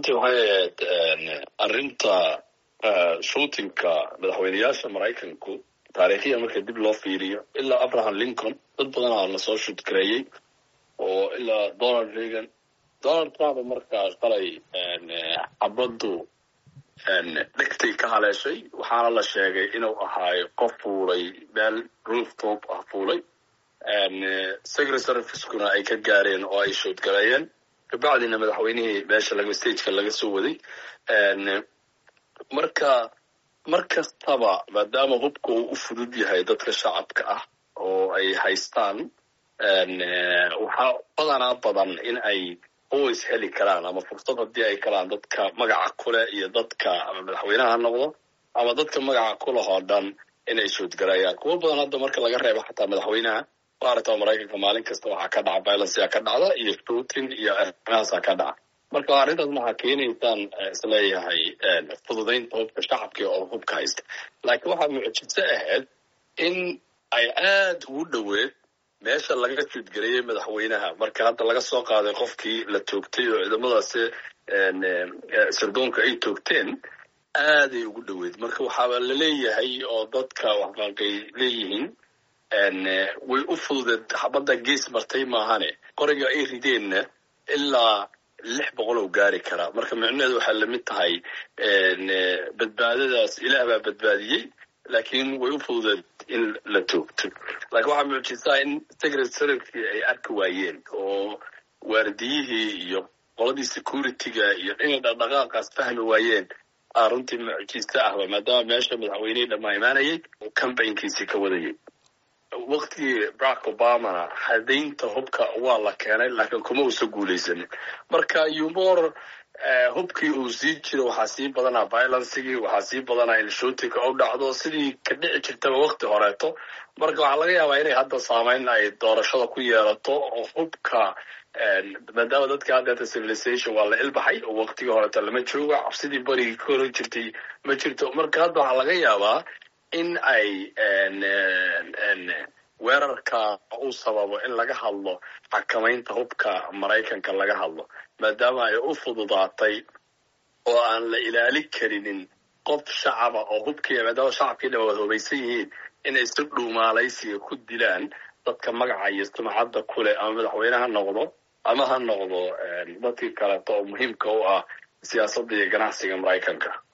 runtii waxay ahayd arrinta shootinka madaxweyneyaasha maraykanku taariikhiya marka dib loo fiiriyo ilaa abraham lincoln dad badanaa lasoo shudgareeyey oo ilaa donald reagan donald trump markaa shalay xabaddu dhegtay ka haleeshay waxaana la sheegay inuu ahaayo qof fuulay meel rooftop ah fuulay secretary fiskuna ay ka gaareen oo ay shoodgareeyeen kabacdina madaxweynihii meesha laga stageka laga soo waday marka mar kastaba maadaama hubka uu u fudud yahay dadka shacabka ah oo ay haystaan waxaa badanaa badan in ay always heli karaan ama fursad haddii ay kalaan dadka magaca kuleh iyo dadka ama madaxweynaha ha noqdo ama dadka magaca kuleh oo dhan inay shoodgareeyaan kuwo badan hadda marka laga reebo xataa madaxweynaha maaragta maraykanka maalin kasta waxaa ka dhaca violence ka dhacda iyo shooting iyo arrimahaasaa ka dhaca marka arrintaas waxaa keenaysaan isleeyahay fududaynta hubka shacabka oo hubka haysta laakiin waxaa mucjiso ahayd in ay aad ugu dhoweed meesha laga juudgareeyey madaxweynaha marka hadda laga soo qaaday qofkii la toogtay oo ciidamadaasi sirdoonka ay toogteen aaday ugu dhoweed marka waxaaba la leeyahay oo dadka waxbaanqay leeyihiin way u fududeed xabadda gees martay maahane qoriga ay rideenna ilaa lix boqol oo gaari karaa marka micnaheedu waxay lamid tahay badbaadadaas ilaah baa badbaadiyey laakiin way u fududeed in la toogto laakiin waxaa mucjisaa in secretaryki ay arki waayeen oo waardiyihii iyo qoladii securityga iyo inay dhaqdhaqaaqaas fahmi waayeen aa runtii mucjiso ahba maadaama meesha madaxweynihii dhammaa imaanayay oo cambaynkiisii ka wadayay waktigii barack obamana hadaynta hubka waa la keenay laakiin kuma uusa guulaysanin marka umor hubkii uu sii jiro waxaa sii badanaa violencigii waxaa sii badanaa in shootinka u dhacdo sidii ka dhici jirtaba wakti horeeto marka waxaa laga yaabaa inay hadda saameyn ay doorashada ku yeelato oo hubka maadaama dadka haddeeta civilization waa la ilbaxay oo waktigii horeeto lama joogo cabsidii barigii ka hori jirtay ma jirto marka hadda waxaa laga yaabaa in ay weerarka uu sababo in laga hadlo xakamaynta hubka maraykanka laga hadlo maadaama ay u fududaatay oo aan la ilaali karinin qof shacaba oo hubkii maadaama shacabkii dhan wada hubaysan yihiin inay si dhuumaalaysiga ku dilaan dadka magaca iyo sumcadda kuleh ama madaxweyne ha noqdo ama ha noqdo dadkii kaleeto oo muhiimka u ah siyaasadda iyo ganacsiga maraykanka